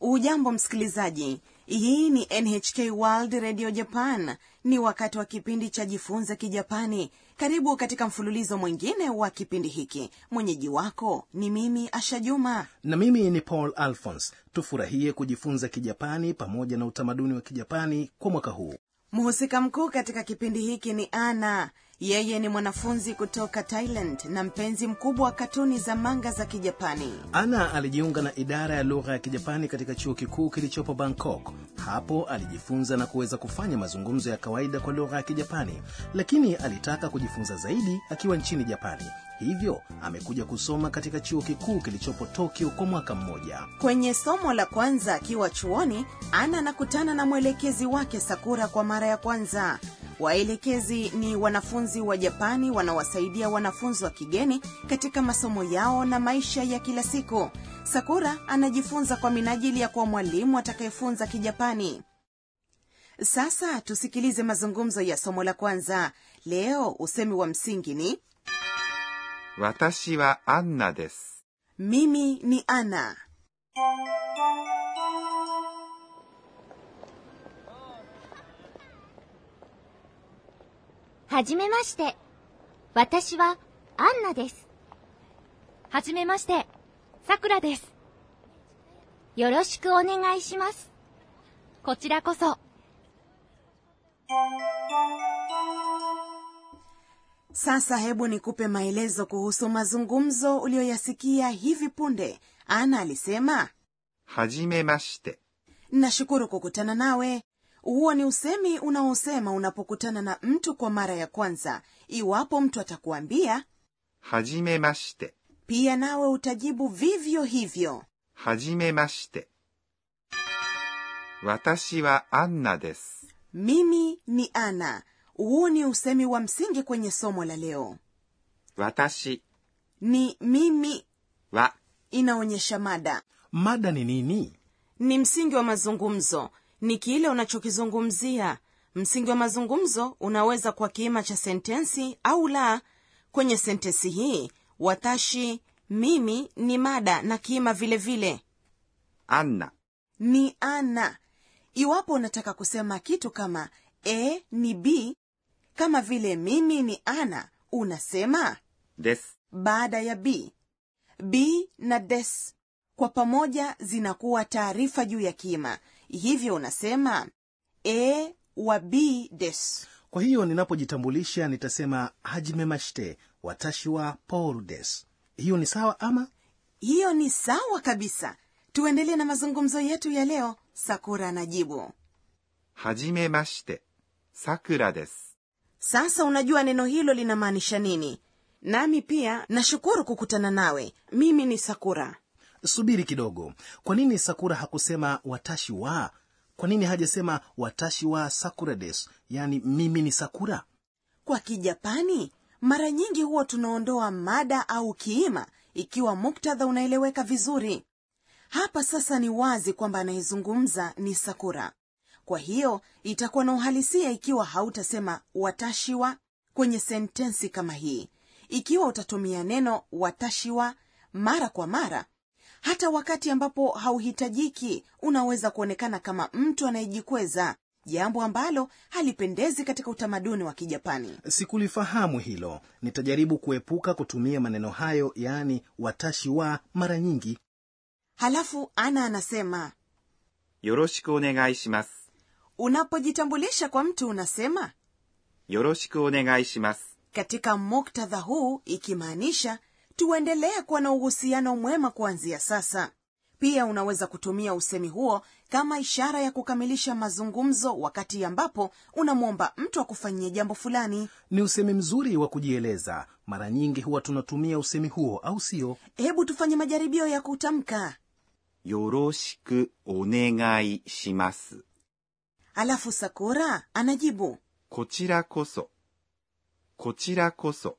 hujambo msikilizaji hii ni nhk world radio japan ni wakati wa kipindi cha jifunze kijapani karibu katika mfululizo mwingine wa kipindi hiki mwenyeji wako ni mimi asha juma na mimi ni paul alphons tufurahie kujifunza kijapani pamoja na utamaduni wa kijapani kwa mwaka huu mhusika mkuu katika kipindi hiki ni ana yeye ni mwanafunzi kutoka thailand na mpenzi mkubwa wa katuni za manga za kijapani ana alijiunga na idara ya lugha ya kijapani katika chuo kikuu kilichopo bangkok hapo alijifunza na kuweza kufanya mazungumzo ya kawaida kwa lugha ya kijapani lakini alitaka kujifunza zaidi akiwa nchini japani hivyo amekuja kusoma katika chuo kikuu kilichopo tokyo kwa mwaka mmoja kwenye somo la kwanza akiwa chuoni ana anakutana na mwelekezi wake sakura kwa mara ya kwanza waelekezi ni wanafunzi wa japani wanaowasaidia wanafunzi wa kigeni katika masomo yao na maisha ya kila siku sakura anajifunza kwa minajili ya kuwa mwalimu atakayefunza kijapani sasa tusikilize mazungumzo ya somo la kwanza leo usemi wa msingi ni 私はアンナです。 mimi ni ana はじめまして。私はアンナです。はじめまして。さくらです。よろしくお願いします。こちらこそ。 sasa hebu nikupe maelezo kuhusu mazungumzo uliyoyasikia hivi punde ana alisema はじめまして。 nashukuru kukutana nawe huo ni usemi unaosema unapokutana na mtu kwa mara ya kwanza iwapo mtu atakuambia はじめまして。 pia nawe utajibu vivyo hivyo はじめまして。私はアンナです。 mimi ni ana huo ni usemi wa msingi kwenye somo la leo 私 ni mimi は inaonyesha mada mada ni nini ni msingi wa mazungumzo ni kile unachokizungumzia msingi wa mazungumzo unaweza kuwa kiima cha sentensi au la kwenye sentensi hii watashi mimi ni mada na kiima vile vile アンナ ni ana iwapo unataka kusema kitu kama a ni b kama vile mimi ni ana unasema です。 baada ya b b na des kwa pamoja zinakuwa taarifa juu ya kima hivyo unasema a wa b des kwa hiyo ninapojitambulisha nitasema hajimemashite watashi wa paul des hiyo ni sawa ama hiyo ni sawa kabisa tuendelee na mazungumzo yetu ya leo sakura anajibu はじめまして。さくらです。 sasa unajua neno hilo linamaanisha nini nami pia nashukuru kukutana nawe mimi ni sakura subiri kidogo kwa nini sakura hakusema watashi wa kwa nini hajasema watashi wa sakura des yaani mimi ni sakura kwa kijapani mara nyingi huwa tunaondoa mada au kiima ikiwa muktadha unaeleweka vizuri hapa sasa ni wazi kwamba anayezungumza ni sakura kwa hiyo itakuwa na uhalisia ikiwa hautasema watashiwa kwenye sentensi kama hii ikiwa utatumia neno watashiwa mara kwa mara hata wakati ambapo hauhitajiki unaweza kuonekana kama mtu anayejikweza jambo ambalo halipendezi katika utamaduni wa kijapani sikulifahamu hilo nitajaribu kuepuka kutumia maneno hayo yaani watashi wa mara nyingi halafu ana anasema よろしくお願いします。 unapojitambulisha kwa mtu unasema よろしくお願いします。 katika muktadha huu ikimaanisha tuendelee kuwa na uhusiano mwema kuanzia sasa pia unaweza kutumia usemi huo kama ishara ya kukamilisha mazungumzo wakati ambapo unamwomba mtu akufanyie jambo fulani ni usemi mzuri wa kujieleza mara nyingi huwa tunatumia usemi huo au sio hebu tufanye majaribio ya kutamka よろしくお願いします。 alafu sakura anajibu こちらこそ。こちらこそ。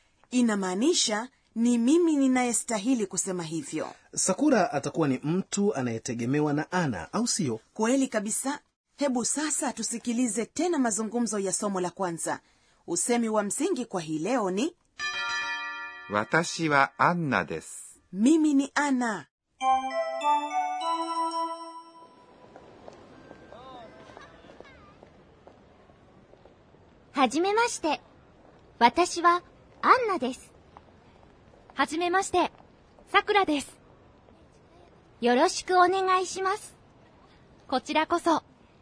inamaanisha ni mimi ninayestahili kusema hivyo sakura atakuwa ni mtu anayetegemewa na ana au sio kweli kabisa hebu sasa tusikilize tena mazungumzo ya somo la kwanza usemi wa msingi kwa hii leo ni 私はアンナです。 mimi ni ana はじめまして。私はアンナです。はじめまして。さくらです。よろしくお願いします。こちらこそ。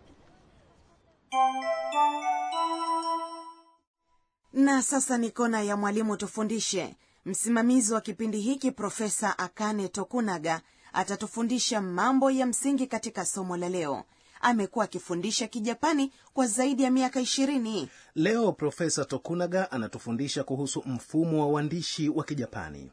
na sasa ni kona ya mwalimu tufundishe msimamizi wa kipindi hiki profesa akane tokunaga atatufundisha mambo ya msingi katika somo la leo amekuwa akifundisha kijapani kwa zaidi ya miaka ishirini leo profesa tokunaga anatufundisha kuhusu mfumo wa uandishi wa kijapani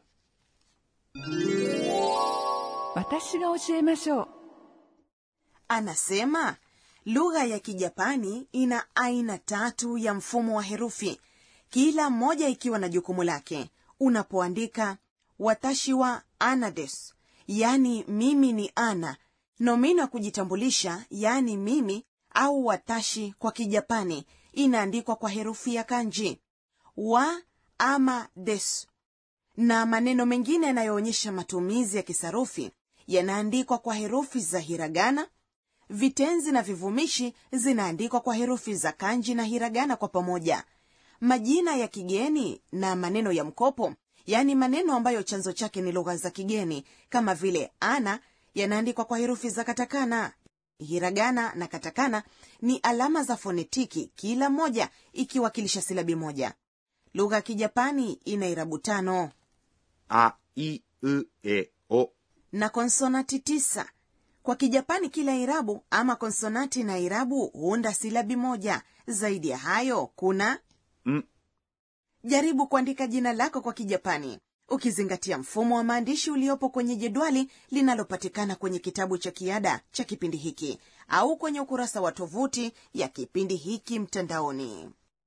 私が教えましょう anasema lugha ya kijapani ina aina tatu ya mfumo wa herufi kila moja ikiwa na jukumu lake unapoandika watashi wa anades yaani mimi ni ana nomino ya kujitambulisha yaani mimi au watashi kwa kijapani inaandikwa kwa herufi ya kanji wa ama des na maneno mengine yanayoonyesha matumizi ya kisarufi yanaandikwa kwa herufi za hiragana vitenzi na vivumishi zinaandikwa kwa herufi za kanji na hiragana kwa pamoja majina ya kigeni na maneno ya mkopo yaani maneno ambayo chanzo chake ni lugha za kigeni kama vile ana yanaandikwa kwa herufi za katakana hiragana na katakana ni alama za fonetiki kila moja ikiwakilisha silabi moja lugha ya kijapani ina irabu tano あいうえお na konsonati tisa kwa kijapani kila irabu ama konsonati na irabu huunda silabi moja zaidi ya hayo kuna ん jaribu kuandika jina lako kwa kijapani ukizingatia mfumo wa maandishi uliopo kwenye jedwali linalopatikana kwenye kitabu cha kiada cha kipindi hiki au kwenye ukurasa wa tovuti ya kipindi hiki mtandaoni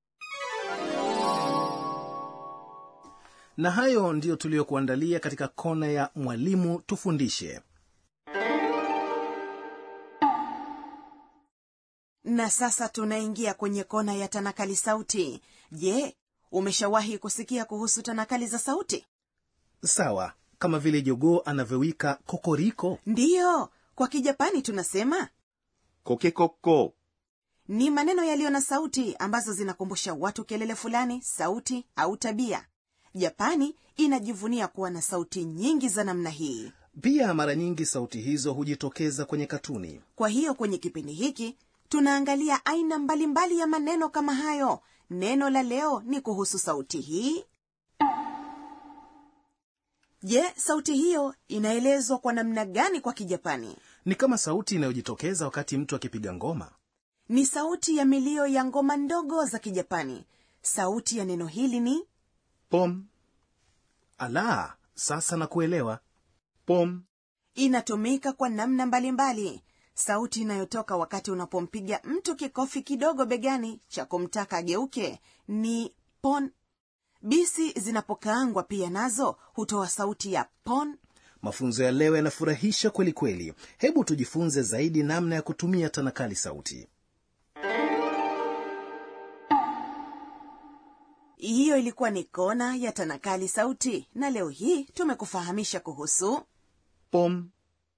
na hayo ndiyo tuliyokuandalia katika kona ya mwalimu tufundishe na sasa tunaingia kwenye kona ya tanakali sauti je umeshawahi kusikia kuhusu tanakali za sauti sawa kama vile jogoo anavyowika kokoriko ndiyo kwa kijapani tunasema コケコッコ ni maneno yaliyo na sauti ambazo zinakumbusha watu kelele fulani sauti au tabia japani inajivunia kuwa na sauti nyingi za namna hii pia mara nyingi sauti hizo hujitokeza kwenye katuni kwa hiyo kwenye kipindi hiki tunaangalia aina mbalimbali ya maneno kama hayo neno la leo ni kuhusu sauti hii je sauti hiyo inaelezwa kwa namna gani kwa kijapani ni kama sauti inayojitokeza wakati mtu akipiga ngoma ni sauti ya milio ya ngoma ndogo za kijapani sauti ya neno hili ni ポン ala sasa na kuelewa ポン inatumika kwa namna mbalimbali sauti inayotoka wakati unapompiga mtu kikofi kidogo begani cha kumtaka ageuke ni pon bisi zinapokaangwa pia nazo hutoa sauti ya pon mafunzo ya leo yanafurahisha kweli kweli hebu tujifunze zaidi namna ya kutumia tanakali sauti hiyo ilikuwa ni kona ya tanakali sauti na leo hii tumekufahamisha kuhusu ポン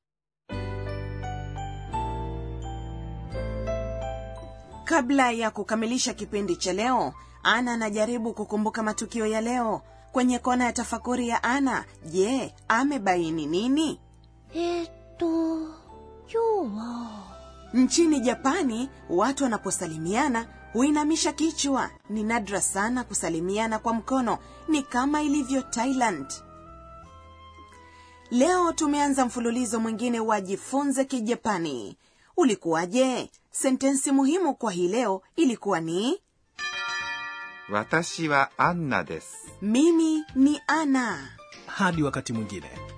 kabla ya kukamilisha kipindi cha leo ana anajaribu kukumbuka matukio ya leo kwenye kona ya tafakuri ya ana je amebaini nini えーっと、今日は、 nchini japani watu wanaposalimiana huinamisha kichwa ni nadra sana kusalimiana kwa mkono ni kama ilivyo thailand leo tumeanza mfululizo mwingine wa jifunze kijapani ulikuwaje sentensi muhimu kwa hii leo ilikuwa ni 私はアンナです mimi ni ana hadi wakati mwingine